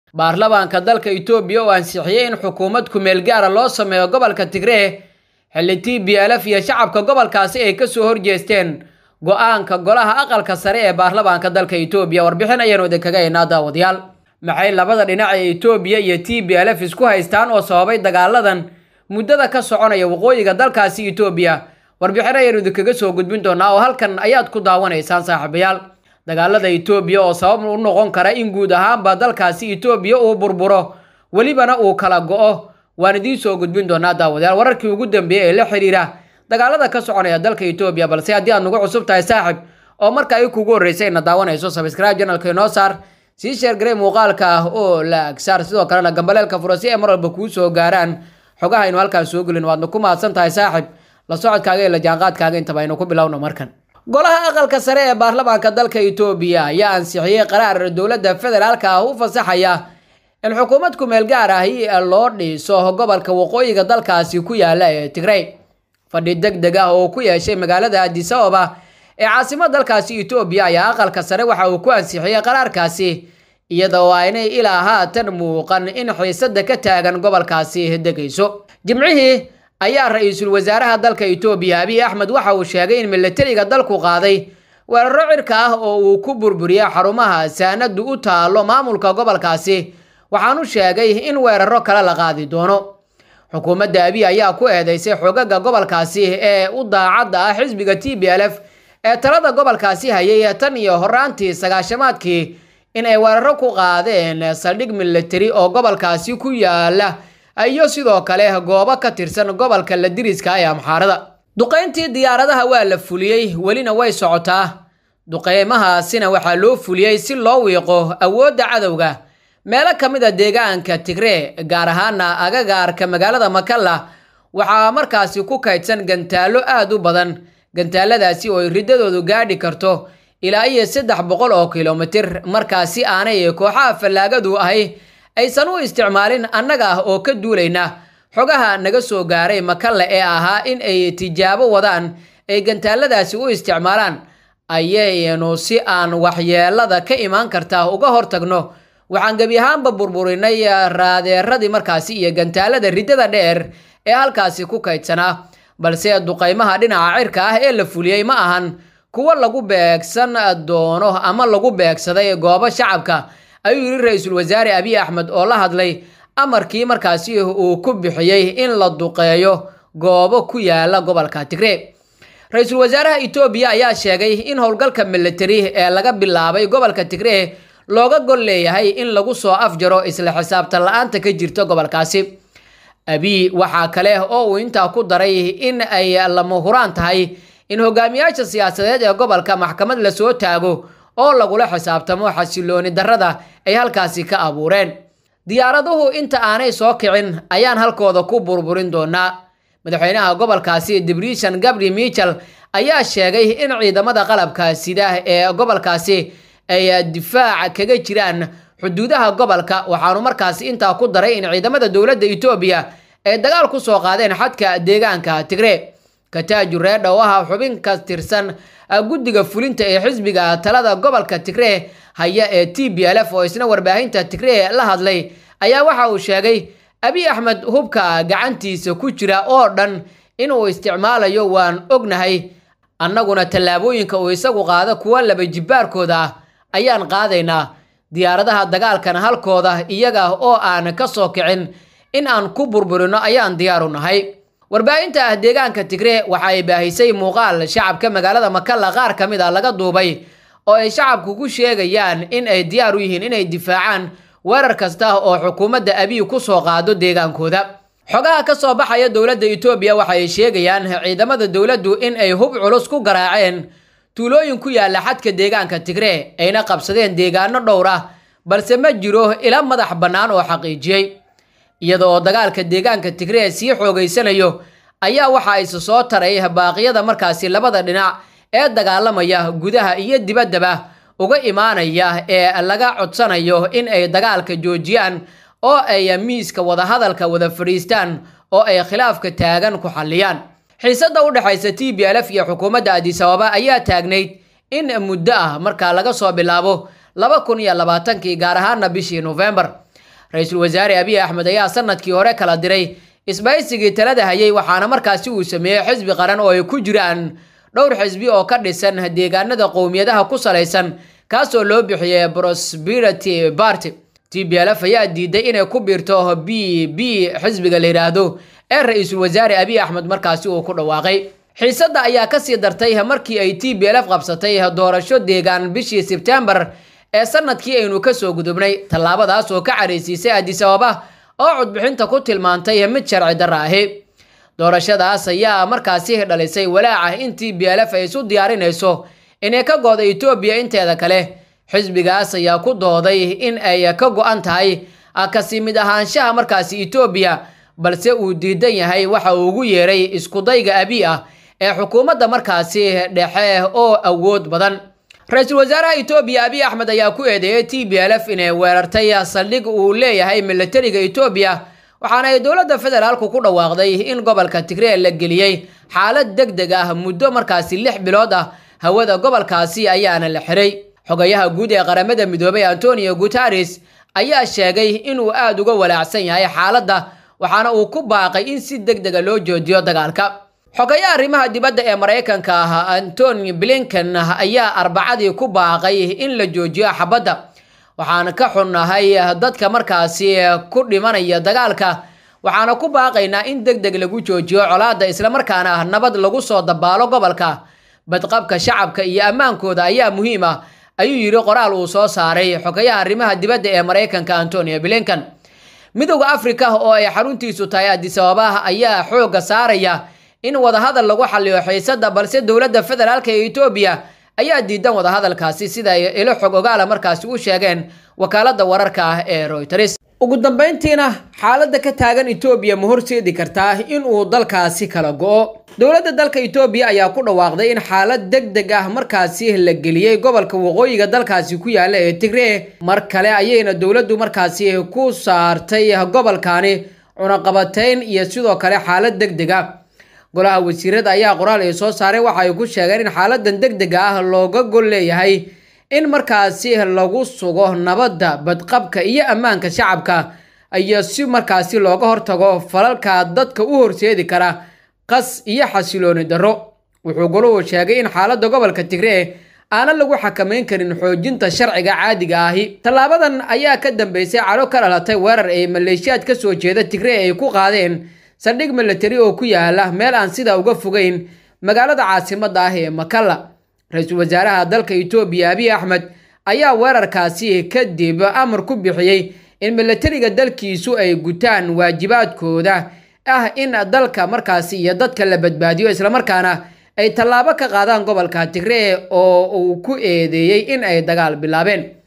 baarlamaanka dalka etoobiya oo ansixiyey in xukuumad kumeel gaara loo sameeyo gobolka tigree xilli t b lf iyo shacabka gobolkaasi ay kasoo horjeesteen go-aanka golaha aqalka sare ee baarlamaanka dalka etoobiya warbixin ayaanu idinkaga haynaa daawadayaal maxay labada dhinac ee etoobiya iyo t b lf isku haystaan oo sababay dagaaladan muddada ka soconaya waqooyiga dalkaasi etoobiya warbixin ayaanu idinkaga soo gudbin doonaa oo halkan ayaad ku daawanaysaan saaxiibayaal dagaalada etoobiya oo sabab u noqon kara in guud ahaanba dalkaasi etoobiya uu burburo welibana uu kala go-o waan idiin soo gudbin doonaa daawadayaal wararkii ugu dambeeyey ee la xiriira dagaalada ka soconaya dalka etoobiya balse haddii aad nagu cusub tahay saaxib oo marka ay kugu horreysay ina daawanayso sabscribe janalka inoo saar sii sheergarey muuqaalka ah oo la agsaar sidoo kalena gambaleelka fura si ay mar walba kuu soo gaaraan xogaha aynu halkaan soo gelin waadna ku mahadsan tahay saaxib la socodkaaga iyo la jaanqaadkaaga intaba aynu ku bilowno markan golaha aqalka sare ee baarlamaanka dalka etoobiya ayaa ansixiyey qaraar dowladda federaalka ah u fasaxaya in xukuumad kumeel gaar ahi loo dhiso gobolka waqooyiga dalkaasi ku yaala ee tigrey fadhi deg deg ah oo ku yeeshay magaalada addis ababa ee caasimad dalkaasi etoobiya ayaa aqalka sare waxa uu ku ansixiyey qaraarkaasi iyada oo aynay ilaa haatan muuqan in xiisada ka taagan gobolkaasi degayso jimcihii ayaa ra-iisul wasaaraha dalka etoobiya abiy axmed waxa uu sheegay in milatariga dalku qaaday weeraro cirka ah oo uu ku burburiyey xarumaha saanadu u taalo maamulka gobolkaasi waxaanu sheegay in weeraro kale la qaadi doono xukuumadda abiy ayaa ku eedeysay xogaga gobolkaasi ee u daacadda ah xisbiga t b l f ee talada gobolkaasi hayay tan iyo horaantii sagaashamaadkii in ay weeraro ku qaadeen saldhig milatari oo gobolkaasi ku yaala iyo sidoo kale goobo ka tirsan gobolka la diriska ee amxaarada duqayntii diyaaradaha waa la fuliyey welina way socotaa duqeymahaasina waxaa loo fuliyey si loo wiiqo awoodda cadowga meelo ka mid a deegaanka tigree gaar ahaana agagaarka magaalada makalla waxaa markaasi ku kaydsan gantaallo aada u badan gantaaladaasi oo ay riddadoodu gaadhi karto ilaa iyo saddex boqol oo kilomitir markaasi aanay kooxaha fallaagadu ahi aysan u isticmaalin annaga ah oo ka duulayna xogaha naga soo gaaray makalle ee ahaa in ay tijaabo wadaan ay gantaaladaasi u isticmaalaan ayaynu si aan waxyeelada ka imaan karta uga hortagno waxaan gebi ahaanba burburinay raadeeradii markaasi iyo gantaalada riddada dheer ee halkaasi ku kaydsanaa balse duqaymaha dhinaca cirka ah ee la fuliyey ma ahan kuwo lagu beegsan doono ama lagu beegsaday goobo shacabka ayuu yidhi ra-iisul wasaare abiy axmed oo la hadlay amarkii markaasi uu ku bixiyey in la duqeeyo goobo ku yaala gobolka tigree ra-iisul wasaaraha etoobiya ayaa sheegay in howlgalka militari ee laga bilaabay gobolka tigree looga gol leeyahay in lagu soo afjaro isla xisaabtan la-aanta ka jirta gobolkaasi abiy waxaa kale oo uu intaa ku daray in ay lama huraan tahay in hogaamiyaasha siyaasadeed ee gobolka maxkamad lasoo taago oo lagula xisaabtamo xasilooni darrada ay halkaasi ka abuureen diyaaraduhu inta aanay soo kicin ayaan halkooda ku burburin doonaa madaxweynaha gobolkaasi dibrishan gabri michel ayaa sheegay in ciidamada qalabka sida ee gobolkaasi ay difaac kaga jiraan xuduudaha gobolka waxaanu markaasi intaa ku daray in ciidamada dowladda etoobiya ay dagaal ku soo qaadeen xadka deegaanka tigree kataaju reedha oo ah xubin ka tirsan guddiga fulinta ee xisbiga talada gobolka tigree haya ee t b l f oo isna warbaahinta tigree la hadlay ayaa waxa uu sheegay abiy axmed hubka gacantiisa ku jira oo dhan inuu isticmaalayo waan ognahay annaguna tallaabooyinka uu isagu qaado kuwa laba jibbaarkooda ah ayaan qaadaynaa diyaaradaha dagaalkana halkooda iyaga oo aan ka soo kicin in aan ku burburino ayaan diyaaru nahay warbaahinta ah deegaanka tigree waxa ay baahisay muuqaal shacabka magaalada makalla qaar ka mid a laga duubay oo ay shacabku ku sheegayaan in ay diyaar u yihiin inay difaacaan weerar kasta oo xukuumadda abiy ku soo qaado deegaankooda xogaha ka soo baxaya dowladda etoobiya waxa ay sheegayaan ciidamada dowladdu in ay hub culus ku garaaceen tuulooyin ku yaalla xadka deegaanka tigree ayna qabsadeen deegaano dhowr ah balse ma jiro ila madax bannaan oo xaqiijiyey iyadoo dagaalka deegaanka tigree sii xoogeysanayo ayaa waxa is soo taray baaqyada markaasi labada dhinac ee dagaalamaya gudaha iyo dibaddaba uga imaanaya ee laga codsanayo in ay dagaalka joojiyaan oo ay miiska wadahadalka wada fadhiistaan oo ay khilaafka taagan ku xalliyaan xiisadda u dhexaysa t b l f iyo xukuumadda adis ababa ayaa taagnayd in muddo ah markaa laga soo bilaabo laba kun iyo labaatankii gaar ahaana bishii nofembar ra-iisul wasaare abiy axmed ayaa sanadkii hore kala diray isbaysigii talada hayay waxaana markaasi uu sameeyey xisbi qaran oo ay ku jiraan dhowr xisbi oo ka dhisan deegaanada qowmiyadaha ku salaysan kaasoo loo bixiyey prosperity party t b lf ayaa diiday inay ku biirto b b xisbiga la yidhaahdo ee ra-iisul wasaare abiy axmed markaasi uu ku dhawaaqay xiisadda ayaa kasii dartay markii ay t b lf qabsatay doorasho deegaan bishii sebtembar ee sanadkii aynu kasoo gudubnay tallaabadaas oo ka careysiisay adis ababa oo codbixinta ku tilmaantay mid sharci darra ahi doorashadaas ayaa markaasi dhalisay walaaca in t b lf ay isu diyaarinayso inay ka gooda etoobiya inteeda kale xisbigaas ayaa ku dooday in ay ka go-an tahay kasi mid ahaanshaha markaasi etoobiya balse uu diidan yahay waxa uu ugu yeeray iskudayga abi ah ee xukuumadda markaasi dhexe oo awood badan ra-iisul wasaaraha etoobiya abiy axmed ayaa ku eedeeyay t b lf inay weerartay saldhig uu leeyahay milatariga etoobiya waxaana ay dowladda federaalku ku dhawaaqday in gobolka tigree la geliyey xaalad deg deg ah muddo markaasi lix bilood ah hawada gobolkaasi ayaana la xiray xogayaha guud ee qaramada midoobay antonio guteres ayaa sheegay inuu aada uga walaacsan yahay xaaladda waxaana uu ku baaqay in si deg dega loo joojiyo dagaalka xogayaha arrimaha dibadda ee maraykanka ah antony blinken ayaa arbacadii ku baaqay in la joojiyo xabadda waxaan ka xunnahay dadka markaasi ku dhimanaya dagaalka waxaana ku baaqaynaa in deg deg lagu joojiyo colaadda islamarkaana nabad lagu soo dabaalo gobolka badqabka shacabka iyo ammaankooda ayaa muhiim ah ayuu yidhi qoraal uu soo saaray xogayaha arrimaha dibadda ee maraykanka antonio blinken midowda afrika oo ay xaruntiisu tahay adis ababa ayaa xoogga saaraya in wadahadal lagu xaliyo xiisada balse dowladda federaalka ee etoobiya ayaa diidan wadahadalkaasi sida ay ilo xog ogaala markaasi u sheegeen wakaalada wararka ah ee royters ugu dambeyntiina xaaladda ka taagan etoobiya ma horseedi kartaa in uu dalkaasi kala go-o dowladda dalka etoobiya ayaa ku dhawaaqday in xaalad deg deg ah markaasi la geliyey gobolka waqooyiga dalkaasi ku yaala ee tigree mar kale ayayna dowladdu markaasi ku saartay gobolkani cunaqabatayn iyo sidoo kale xaalad deg deg ah golaha wasiirada ayaa qoraal ay soo saareen waxa ay ku sheegeen in xaaladan deg dega ah looga gol leeyahay in markaasi lagu sugo nabadda badqabka iyo ammaanka shacabka iyo si markaasi looga hortago falalka dadka u horseedi kara qas iyo xasilooni darro wuxuu goluhu sheegay in xaaladda gobolka tigree aanan lagu xakamayn karin xoojinta sharciga caadiga ahi tallaabadan ayaa ka dambeysay calo ka dhalatay weerar ay maleeshiyaad ka soo jeeda tigree ay ku qaadeen saldhig milatari oo ku yaala meel aan sidaa uga fogeyn magaalada caasimadda ah ee makalla ra-iisul wasaaraha dalka etoobiya abiy axmed ayaa weerarkaasi kadib amar ku bixiyey in milatariga dalkiisu ay gutaan waajibaadkooda ah in dalka markaasi iyo dadka la badbaadiyo islamarkaana ay tallaabo ka qaadaan gobolka tigree oo uu ku eedeeyey in ay dagaal bilaabeen